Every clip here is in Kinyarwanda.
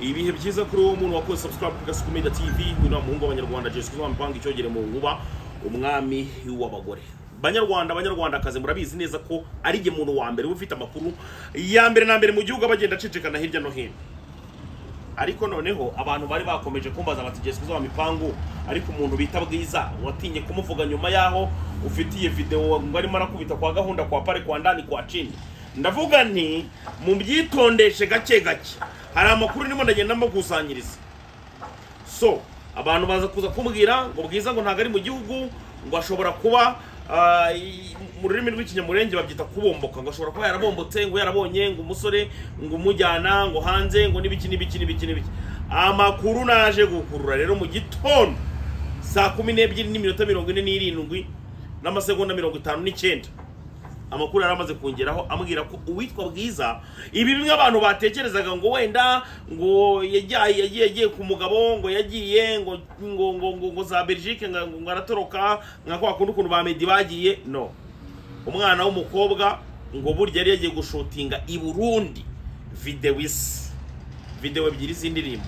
ibihe byiza kuri uwo muntu wakoze subscribe ku gasuku media tv uyu ni umuhungu w'abanyarwanda jesus kuva mpanga icyogere mu nkuba umwami w'abagore banyarwanda banyarwandakazi murabizi neza ko ari jye muntu wa mbere uba ufite amakuru ya mbere na mbere mu gihugu abagenda acicikana hirya no hino ariko noneho abantu bari bakomeje kumbaza bati jesi kuzuba mipangu ariko umuntu bita bwiza watinye kumuvuga nyuma yaho ufitiye videwo ngo arimo arakubita kwa gahunda kwa pare kwa ndani kwa chini ndavuga nti mubyitondeshe gake gake hari amakuru ndimo ndagenda mbakusanyiriza so abantu baza kuza kumbwira ngo bwiza ngo ntabwo ari mu gihugu ngo ashobora kuba ah, i- mu rurimi rw'ikinyamurenge babyita kubomboka ngo ashobora kuba yarabombotse ngo yarabonye ngo umusore ngo umujyana ngo hanze ngo n'ibiki n'ibiki n'ibiki n'ibiki amakuru naje gukurura rero mu gitondo saa kumi n'ebyiri n'iminota mirongo ine n'irindwi n'amasegonda mirongo itanu n'icyenda amakuru yari amaze kongeraho ambwira ko uwitwa bwiza ibi bimwe abantu batekerezaga ngo wenda ngo yajyaye yagiye yagiye ku mugabo ngo yagiye ngo ngo ngo ngo, ngo za Belgique ngo ngo ngo aratoroka nka kwa kundi ukuntu ba Meddy bagiye no umwana w'umukobwa ngo burya yari yagiye gushutinga i Burundi video isi video ebyiri z'indirimbo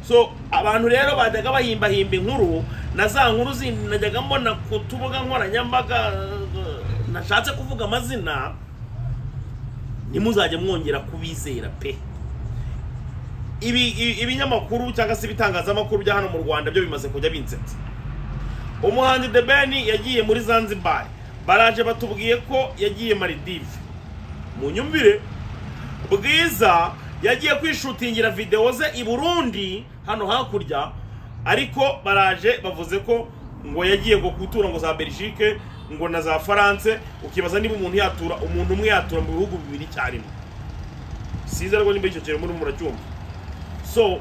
so abantu rero bajyaga bahimbahimba inkuru na za nkuru zindi najyaga mbona ku tubuga nkoranyambaga eh, nashatse kuvuga amazina ntimuzajye mwongera kubizera pe ibi ibi- ibinyamakuru cyangwa se ibitangazamakuru bya hano mu rwanda byo bimaze kujya binsetsa umuhanzi the ben yagiye muri zanzibar baraje batubwiye ko yagiye maldive mu nyumvire bwiza yagiye kwishutingira videwo ze i burundi hano hakurya ariko baraje bavuze ko ngo yagiye ngo gutura ngo za belgique ngo na za france ukibaza niba umuntu yatura umuntu umwe yatura mu bihugu bibiri icyarimwe siza rwo nimba icyo kintu murimo muracyumva so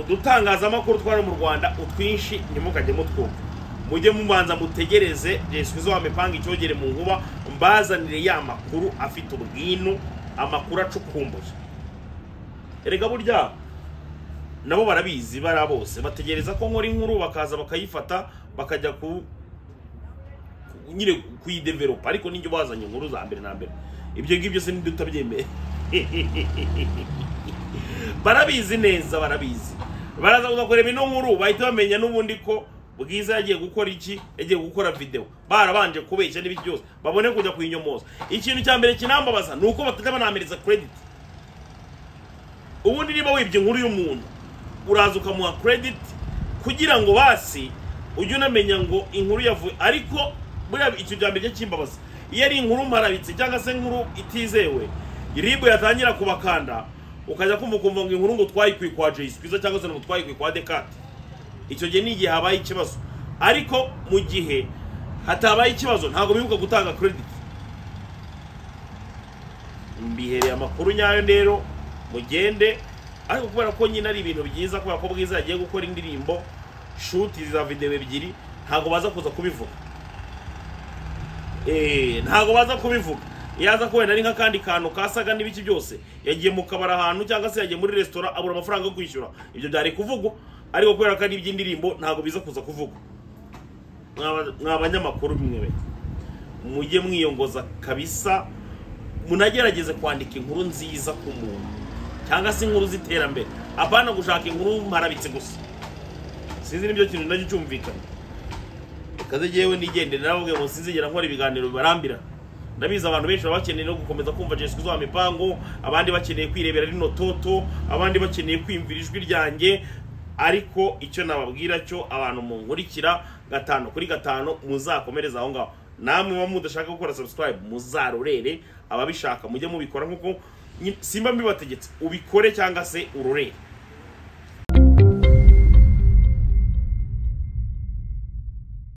udutangazamakuru twa hano mu rwanda utwinshi ntimukajye mutwumva mujye mubanza mutegereze jesuizo wamipanga icyogere mu nkuba mbazanire ya makuru afite ubwinu amakuru acukumbuye erega burya nabo barabizi bara bose bategereza ko nkora inkuru bakaza bakayifata bakajya ku ku- nyine kuyideveropa ariko ninjye ubazanye inkuru za mbere na mbere ibyo ngibyo se ntidutabyemeye barabizi neza barabizi baraza kuzakorera ino nkuru bahita bamenya n'ubundi ko bwiza yagiye gukora iki yagiye gukora video barabanje kubeshya n'ibiki byose babone kujya kuyinyomoza ikintu cya mbere kinambabaza ni uko batajya banamereza credit ubundi niba wibye inkuru y'umuntu uraza ukamuha credit kugira ngo basi ujye unamenya ngo inkuru yavuye ariko buriya icyo bya mbere cy'imbabazi iyo ari inkuru mparabitse cyangwa se inkuru itizewe ribu yatangira kubakanda ukajya kumva ukumva ngo inkuru ngo twayikuye kwa jayisi kwiza cyangwa se ngo twayikuye kwa dekate icyo gihe ni igihe habaye ikibazo ariko mu gihe hatabaye ikibazo ntabwo bibuka gutanga credit mbihereye amakuru nyayo rero mugende ariko kubera ko nyine ari ibintu byiza kubera ko bwiza yagiye gukora indirimbo shuti za videwo ebyiri ntabwo baza kuza kubivuga Eh, ntabwo baza kubivuga yaza ko wenda ari nk'akandi kantu kasaga n'ibiki byose yagiye mu kabari ahantu cyangwa se yagiye muri resitora abura amafaranga yo kwishyura ibyo byari kuvugwa ariko kubera ko ari iby'indirimbo ntabwo biza kuza kuvugwa Mwa- mwa abanyamakuru mwe mujye mwiyongoza kabisa munagerageze kwandika inkuru nziza ku muntu cyangwa se inkuru z'iterambere apana gushaka inkuru mparabitse gusa sinzi nibyo kintu nacyo cyumvikana kaze yewe nigendere narababwiye ngo sinzigera nkora ibiganiro bibarambira ndabizi abantu benshi baba bakeneye no gukomeza kumva jesu kuzuba mipango abandi bakeneye kwirebera rino toto abandi bakeneye kwiyumvira ijwi ryanjye ariko icyo nababwira cyo abantu munkurikira gatanu kuri gatanu muzakomereze aho ngaho namwe muba mudashaka gukora subscribe muzarorere ababishaka mujye mubikora nkuko nyine- simba mbibategetse ubikore cyangwa se urorere